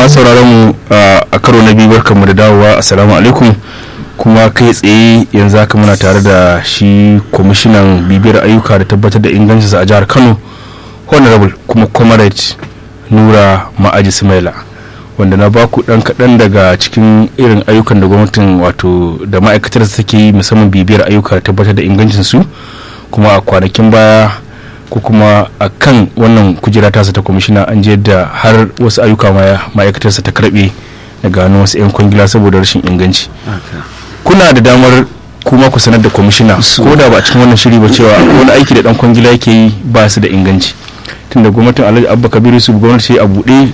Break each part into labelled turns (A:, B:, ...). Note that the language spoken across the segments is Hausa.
A: masu sauraron mu a karo na biyu barkanmu da dawowa assalamu alaikum kuma kai tsaye yanzu haka muna tare da shi kwamishinan bibiyar ayyuka da tabbatar da ingancinsa a jihar kano honorable kuma comrade nura ma'aji sumaila wanda na baku dan kaɗan daga cikin irin ayyukan da gwamnatin wato da ma'aikatar take yi musamman bibiyar ayyuka da tabbatar da ingancinsu kuma a kwanakin baya ko kuma a kan wannan kujera tasa ta kwamishina an je da har wasu ayyuka ma'aikatarsa ta karbe daga hannun wasu 'yan kwangila saboda rashin inganci kuna da damar kuma ku sanar da kwamishina ko da ba a cikin wannan shiri ba cewa wani aiki da dan kwangila yake yi ba su da inganci tunda gwamnatin alhaji abba kabiru su gwamnati a buɗe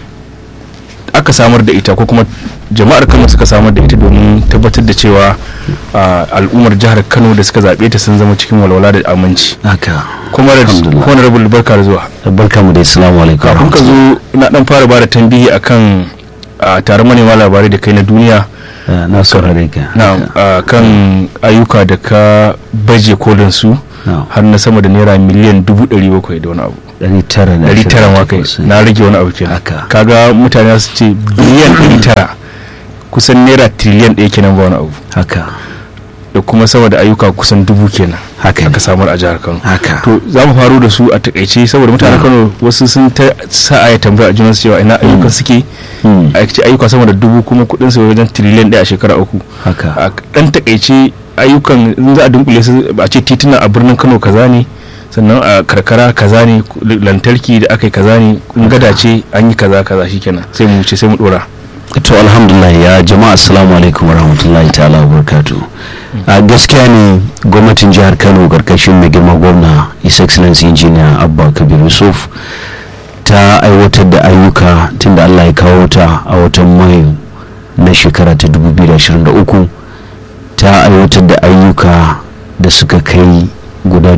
A: aka samar da ita ko kuma jama'ar kano suka samar da ita domin tabbatar da cewa al'ummar jihar kano da suka zaɓe ta sun zama cikin walwala da aminci
B: haka
A: kuma da honorable barka da zuwa
B: barka mu da assalamu alaikum
A: kafin ka zo na dan fara bada tambihi akan taron manema labarai da kai na duniya
B: na saurare ka
A: na kan ayyuka da ka baje kolin su har na sama da naira miliyan dubu ɗari bakwai da wani abu
B: ɗari tara da
A: ɗari tara ma kai na rage wani abu kenan kaga mutane su ce biliyan ɗari tara kusan naira triliyan ɗaya kenan ba wani abu
B: haka
A: da kuma sama da ayyuka kusan dubu kenan
B: haka
A: aka samar a jihar kano
B: haka
A: to za mu faru da su a takaice saboda mutanen kano wasu sun ta sa a tambaya a junansu cewa ina ayyuka suke a ce ayyuka sama da dubu kuma kudin su wajen triliyan ɗaya a shekara uku
B: haka
A: a dan takaice ayyukan in za a dunkule su a ce tituna a birnin kano kaza ne sannan a karkara kaza ne lantarki da aka yi kaza ne in gada ce an yi kaza kaza shikenan sai mu wuce sai mu dora
B: to alhamdulillah ya jama'a assalamu alaikum warahmatullahi ta'ala wabarakatuh a gaskiya ne gwamnatin jihar kano karkashin mai girma gwamna his excellency engineer abba kabir yusuf ta aiwatar da ayyuka tunda allah ya kawo ta a watan mayu na shekara ta 2023 ta aiwatar da ayyuka da suka kai guda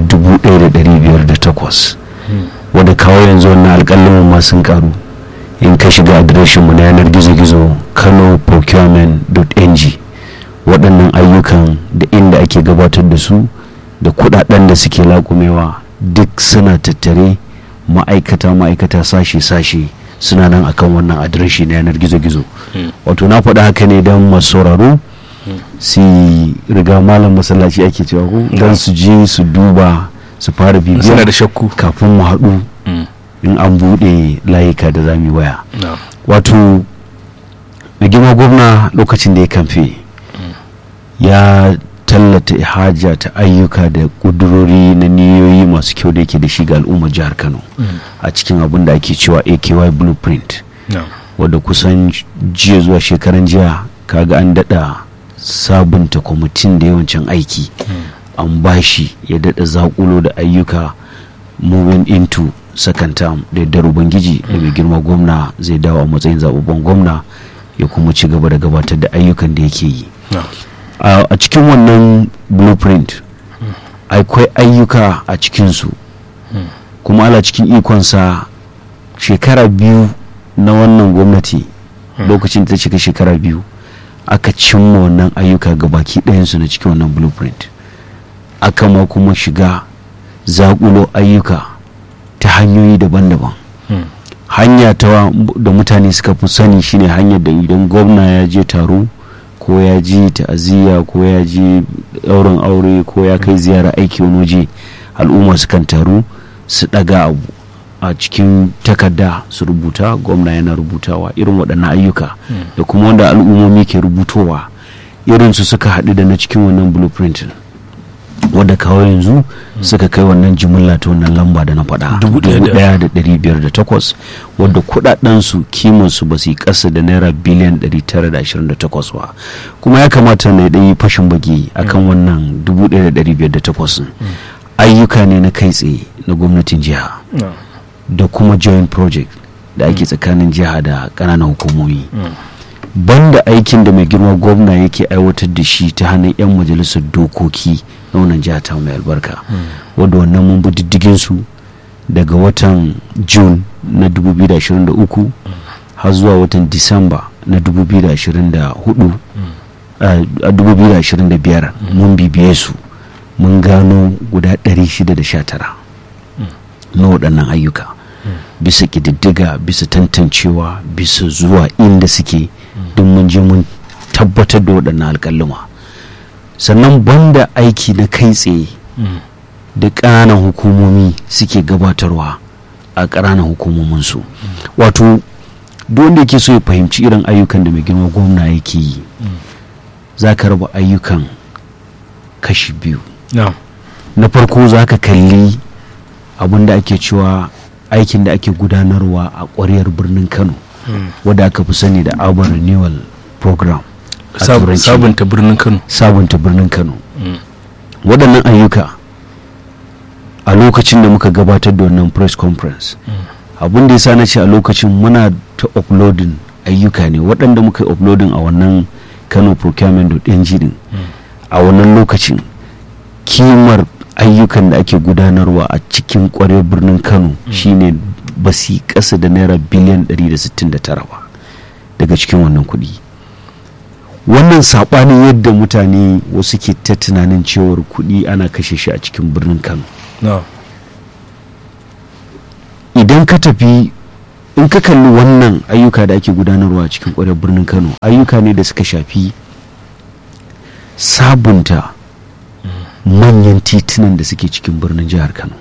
B: 1508 wadda kawo yanzu wannan alƙalin ma sun karu in ka shiga adireshinmu na yanar gizo-gizo kano procurement.ng waɗannan ayyukan da inda ake gabatar da su da kudaden da suke laƙumewa duk suna tattare ma'aikata ma'aikata sashe-sashe suna nan akan wannan adireshi na yanar gizo-gizo wato na faɗa haka ne don masu sauraro su riga malam masallaci ake cewa ko don su je su duba su fara bibiya
A: da shakku
B: kafin mu haɗu in an buɗe layuka da za mu waya wato mai girma gwamna lokacin da ya kamfe ya tallata ihaja ta ayyuka da ƙudurori na niyoyi masu kyau da yake da shi ga al'ummar jihar kano a cikin abin da ake cewa aky blueprint wadda kusan jiya zuwa shekaran jiya kaga an daɗa sabunta kwamitin da yawancin aiki an bashi ya daɗa zaƙulo da ayyuka moving into second term da yardar ubangiji da mai girma gwamna zai dawo a matsayin zababben gwamna ya kuma ci gaba da gabatar da ayyukan da yake yi a cikin wannan blueprint akwai ayyuka a cikinsu kuma ala cikin ikonsa shekara biyu na wannan gwamnati lokacin da ta cika shekara biyu aka cimma wannan ayyuka ga baki ɗayansu na cikin wannan blueprint aka ma kuma shiga zaƙulo ayyuka ta hanyoyi daban-daban hanya ta da mutane suka fi sani shine hanyar da idan gwamna ya je taro ko ya ji ta'aziyya ko ya ji ɗaurin aure ko ya kai ziyara aiki wani waje al'umma sukan taru su ɗaga abu a cikin takarda su rubuta gwamna yana rubutawa irin waɗannan ayyuka da kuma wanda al'ummomi ke rubutowa irinsu suka haɗu da na cikin wannan blueprint wadda kawo yanzu suka kai wannan jimilla ta wannan lamba da na faɗa 1,508 wadda kudadensu kimansu ba su yi ƙasa da naira biliyan 928 ba kuma ya kamata na ɗan fashin baki akan wannan 1,508 ayyuka ne na kai tsaye na gwamnatin jiha da kuma joint project da ake tsakanin jiha da ƙananan hukumomi banda aikin da mai girma gwamna yake aiwatar da shi ta hannun 'yan majalisar dokoki na wannan jiha ta mai albarka wadda wannan mun bi diddigin su daga watan june na 2023 har zuwa watan disamba na 2024 a 2025 mun bibiye su mun gano guda 619 na waɗannan ayyuka bisa ƙididdiga bisa tantancewa bisa zuwa inda suke don mun je mun tabbatar da waɗannan alƙaluma sannan banda aiki na kai tsaye da ƙananan hukumomi suke gabatarwa a ƙananan hukumominsu wato duk wanda yake so ya fahimci irin ayyukan da mai girma gwamna yake yi za ka raba ayyukan kashi biyu na farko za ka kalli abin da ake cewa aikin da ake gudanarwa a ƙwariyar birnin kano wadda aka fi sani da urban renewal program
A: sabunta birnin kano
B: sabunta birnin kano waɗannan ayyuka a lokacin da muka gabatar da wannan press conference abin da ya sa na ce a lokacin muna ta uploading ayyuka ne waɗanda muka uploading a wannan kano procurement.ng din a wannan lokacin kimar ayyukan da ake gudanarwa a cikin kwarar birnin kano shine ba su ƙasa da naira biliyan 169 ba daga cikin wannan kuɗi wannan saɓanin yadda mutane wasu ke ta tunanin cewar kuɗi ana kashe shi a cikin birnin kano idan ka tafi in ka kalli wannan ayyuka da ake gudanarwa a cikin kwarar birnin kano ayyuka ne da suka shafi sabunta manyan titunan da suke cikin birnin jihar kano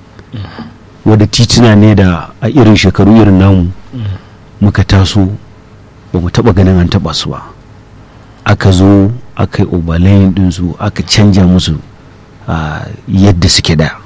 B: wadda tituna ne da a irin shekaru irin namu muka taso ba mu taba ganin an taba su ba aka zo aka yi obalayin dinsu aka canja musu yadda suke da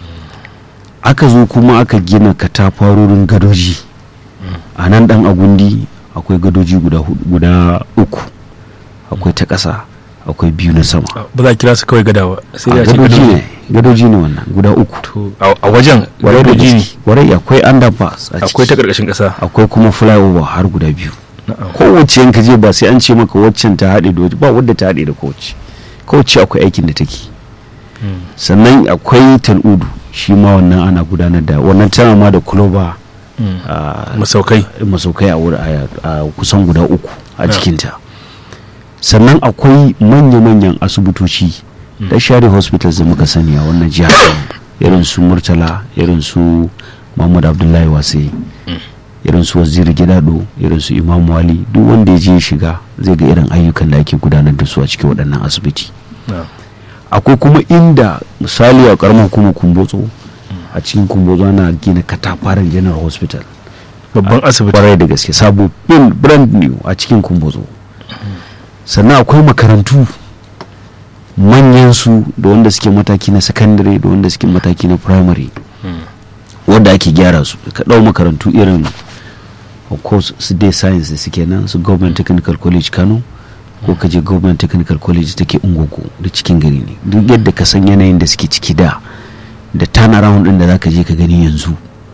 B: aka zo kuma aka gina katafarorin gadoji a nan dan agundi akwai gadoji guda uku akwai ta ƙasa akwai biyu na sama
A: ba za a kira su kawai gadawa sai da
B: gadoji ne gadoji ne wannan guda uku
A: a wajen gadoji ne
B: warai akwai underpass
A: akwai ta karkashin kasa
B: akwai kuma flyover har guda biyu kowace yanka je ba sai an ce maka waccan ta haɗe da ba wadda ta haɗe da kowace kowace akwai aikin da take sannan akwai tal'udu shi ma wannan ana gudanar da wannan tana ma da kuloba
A: masaukai
B: masaukai a kusan guda uku a cikinta sannan akwai manya-manyan asibitoci da share hospitals da muka sani a wannan jihar irin su murtala irin su mahmud abdullahi wasai irin su waziri gidado irin su imam wali duk wanda ya je shiga zai ga irin ayyukan da ake gudanar da su a cikin waɗannan asibiti akwai kuma inda misali a karamar hukumar kumbotso a cikin kumbotso ana gina katafaren general hospital
A: babban asibiti
B: kwarai da gaske sabo bin brand new a cikin kumbotso sannan akwai makarantu manyan su da wanda suke mataki na secondary da wanda suke mataki na primary wanda ake gyara su ka ɗau makarantu irin of course su dai science da suke nan su government technical college kano ko ka je government technical college take ungogo da cikin gari ne duk yadda ka san yanayin da suke ciki da da turnaround din da zaka je ka gani yanzu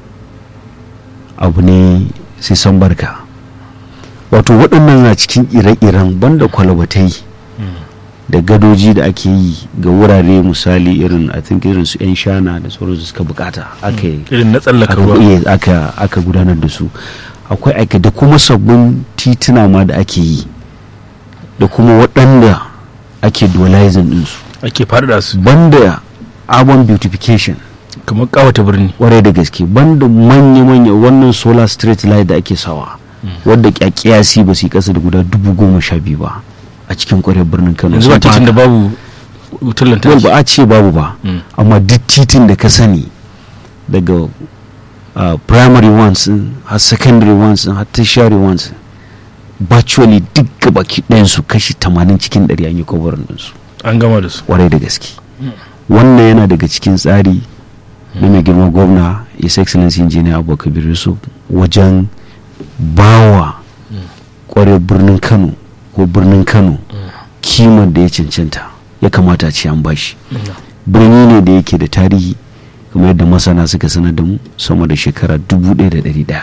B: abu ne sai san barka wato waɗannan na cikin ire-iren banda kwalabatai da gadoji da ake yi ga wurare misali irin i think irin su 'yan shana da sauransu suka bukata aka
A: irin na tsallaka ruwa
B: aka aka gudanar da su akwai aika da kuma sabbin tituna ma da ake yi da kuma waɗanda ake dualizing ɗinsu
A: ake faɗaɗa su
B: banda urban beautification
A: kamar kawata birni
B: warai da gaske banda manya-manya wannan solar street light da ake sawa wadda kyakkyasi ba su yi ƙasa da guda dubu goma sha biyu ba a cikin kwarar birnin kano
A: yanzu ba titin da babu wutar lantarki
B: ba a ce babu ba amma duk titin da ka sani daga primary ones har secondary ones har tertiary ones virtually duk gabaki ɗayansu kashi 80 cikin 100 an yi kwabarin ɗinsu
A: an gama da su
B: kwarai da gaske wannan yana daga cikin tsari na mai girma gwamna his excellency engineer abubakar yusuf wajen bawa kwarai birnin kano ko birnin kano kimar da ya cancanta ya kamata ce an bashi birni ne da yake da tarihi kamar yadda masana suka sanar da mu sama da shekara 1100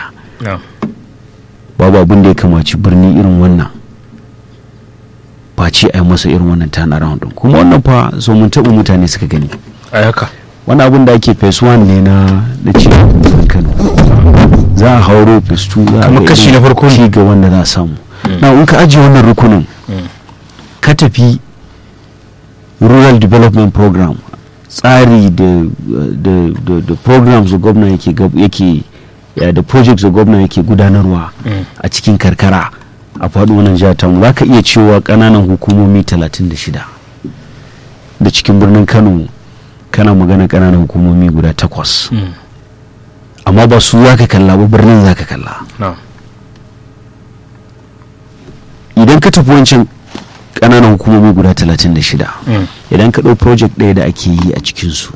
B: babu abin da ya kamaci birni irin wannan face a yi masa irin wannan tana round din kuma wannan fa so mun taɓa mutane suka gani
A: a haka
B: wani abin da ake phase 1 ne na na cikin kano za a hauro phase 2 za a
A: Kuma
B: ga
A: kashi
B: irin
A: na farko ne.
B: ci gaban da za a samu na in ka ajiye wannan rukunin ka tafi rural development program tsari da da da, da programs da gwamna yake gab- yake ya da projects da gwamna yake gudanarwa a cikin karkara a faɗin wannan jihar tamu za ka iya cewa ƙananan hukumomi 36 da cikin birnin kano kana magana ƙananan hukumomi guda takwas amma ba su za ka kalla ba birnin za ka kalla idan ka tafi wancan ƙananan hukumomi guda 36 idan ka ɗau project ɗaya da ake yi a cikinsu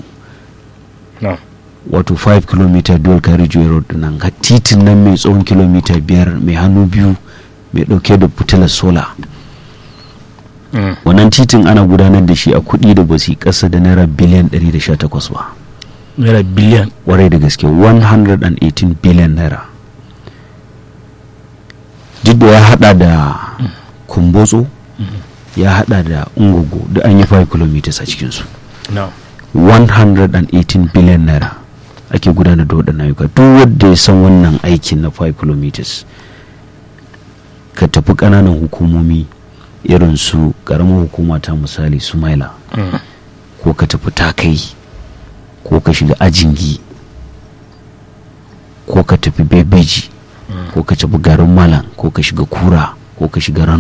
B: wato 5 km dual carriageway road nan titin nan mai tsawon kilomita biyar mai hannu biyu mai ɗauke da fitilar sola wannan titin ana gudanar da shi a kuɗi da ba su ƙasa da naira biliyan 118 ba
A: naira biliyan
B: warai da gaske 118 biliyan naira duk da ya hada da kumbotso ya hada da ungogo da an yi 5 km a cikinsu 118 biliyan naira ake gudanar da waɗannan ayyuka duk wanda ya san wannan aikin na 5 km ka tafi ƙananan hukumomi irin su ƙaramin hukuma ta misali su maila ko ka tafi takai ko ka shiga ajingi ko ka tafi bebeji ko ka tafi garin malam ko ka shiga kura ko ka shiga